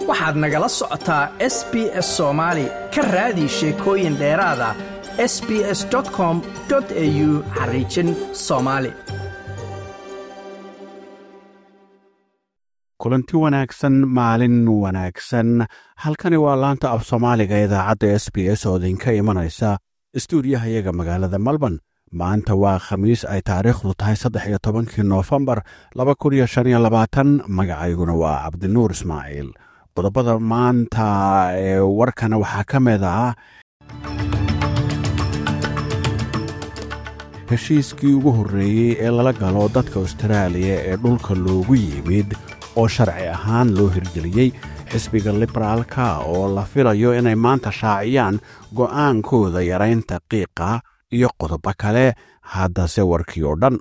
waxaad nagala socotaa s b s soomaali ka raadi sheekooyin dheeraada s b s com au xariijin soomaali kulanti wanaagsan maalin wanaagsan halkani waa laanta af soomaaliga idaacadda s b s oo idinka imanaysa istuudiyahayaga magaalada melbourne maanta waa khamiis ay taariikhdu tahay saddex iyo tobankii noofembar laba kun iyo shan iyo labaatan magacayguna waa cabdinuur ismaaciil qodobada maanta ee warkana waxaa ka mid ah heshiiskii ugu horreeyey ee lala galo dadka austraaliya ee dhulka loogu yimid oo sharci ahaan loo hirgeliyey xisbiga liberaalka oo la filayo inay maanta shaaciyaan go'aankooda yaraynta qiiqa iyo qodobo kale haddase warkii oo dhan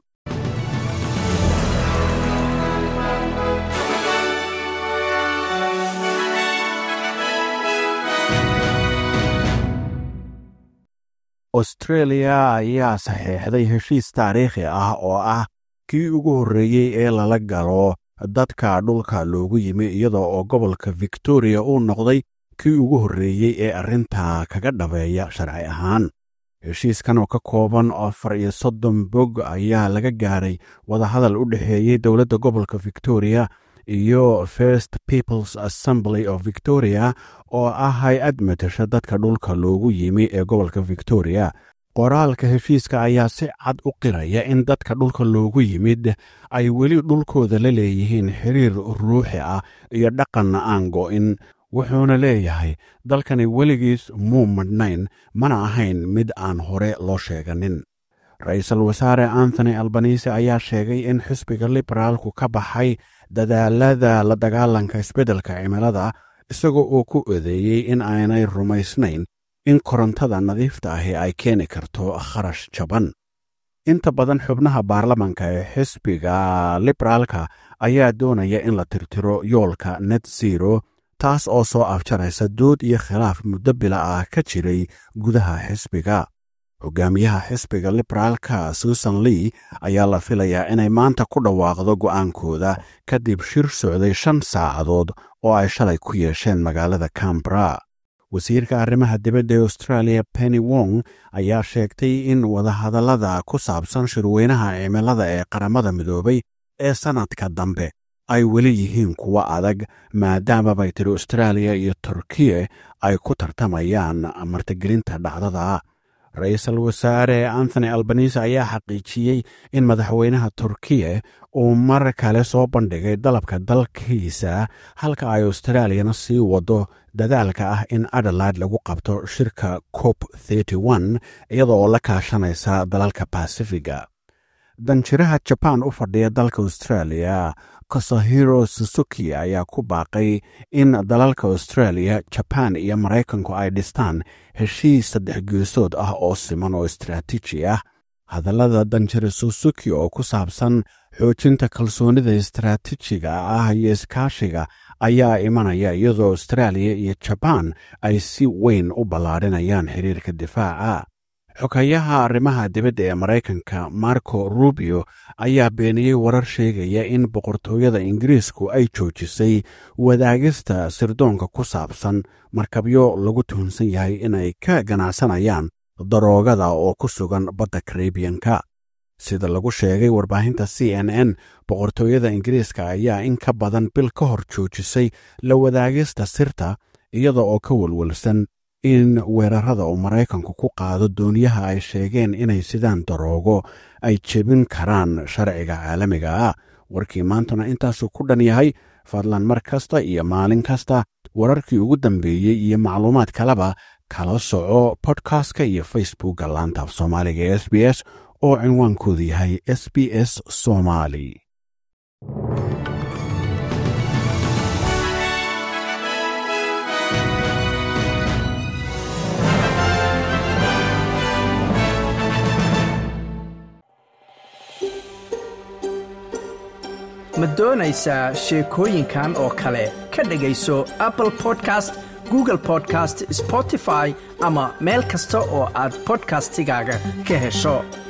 austreeliya ayaa saxiixday heshiis taariikhi ah oo ah kii ugu horreeyey ee lala galo dadka dhulka loogu yimi iyada oo gobolka victoriya uu noqday kii ugu horreeyey ee arrintaa kaga dhabeeya sharci ahaan heshiiskan oo ka kooban afar iyo soddon bog ayaa laga gaaray wadahadal u dhexeeyey dowladda gobolka victoriya iyo first peoples assembly of victoria oo ah hay-ad matasha dadka dhulka loogu yimi ee gobolka victoriya qoraalka heshiiska ayaa si cad u qiraya in dadka dhulka loogu yimid ay weli dhulkooda la leeyihiin xiriir ruuxi ah iyo dhaqan aan go'in wuxuuna leeyahay dalkani weligiis muu madhnayn mana ahayn mid aan hore loo sheeganin ra-iisul wasaare anthony albanise ayaa sheegay in xisbiga liberaalku ka baxay dadaalada la dagaalanka isbeddelka cimilada isagoo uu ku odeeyey in aanay rumaysnayn in korontada nadiifta ahi ay keeni karto kharash jaban inta badan xubnaha baarlamanka ee xisbiga liberaalka ayaa doonaya in la tirtiro yoolka net zero taas oo soo afjaraysa dood iyo khilaaf muddo bila ah ka jiray gudaha xisbiga hogaamiyaha xisbiga liberaalka susan lee ayaa la filayaa inay maanta ku dhawaaqdo go'aankooda kadib shir socday shan saacadood oo ay shalay ku yeesheen magaalada cambra wasiirka arrimaha dibadda ee australia penny wong ayaa sheegtay in wadahadallada ku saabsan shirweynaha cimilada ee qaramada midoobay ee sannadka dambe ay weli yihiin kuwo adag maadaama bay tiri austraaliya iyo turkiya ay ku tartamayaan martigelinta dhacdada ra-iisul wasaare anthony albanise ayaa xaqiijiyey in madaxweynaha turkiya uu mar kale soo bandhigay dalabka dalkiisa halka ay australiyana sii wado dadaalka ah in adelaide lagu qabto shirka cop iyada oo la kaashanaysa dalalka basifiga danjiraha jabaan u fadhiya dalka australia kasahiro susuki ayaa ku baaqay in dalalka australia jabaan iyo maraykanku ay dhistaan heshiis saddex geesood ah oo siman oo istraatiiji ah hadallada danjire susuki oo ku saabsan xoojinta kalsoonida istraatiijiga ah iyo iskaashiga ayaa imanaya iyadoo austraaliya iyo jabaan ay si weyn u ballaadhinayaan xiriirka difaaca xogayaha arrimaha dibadda ee maraykanka marco rubio ayaa beeniyey warar sheegaya in boqortooyada ingiriisku ay joojisay wadaagista sirdoonka ku saabsan markabyo lagu tuhunsan yahay inay ka ganacsanayaan daroogada oo ku sugan badda karibiyanka sida lagu sheegay warbaahinta c n n boqortooyada ingiriiska ayaa in ka badan bil ka hor joojisay la wadaagista sirta iyada oo ka welwelsan in weerarada uu maraykanku ku qaado dooniyaha ay sheegeen inay sidaan daroogo ay jebin karaan sharciga caalamiga ah warkii maantuna intaasuu ku dhan yahay fadlan mar kasta iyo maalin kasta wararkii ugu dambeeyey iyo macluumaad kaleba kala soco bodkastka iyo facebookka laanta af soomaaliga ee s b s oo cinwaankoodu yahay s b s somali ma doonaysaa sheekooyinkan oo kale ka dhegayso apple podcast google podcast spotify ama meel kasta oo aad bodkastigaaga ka hesho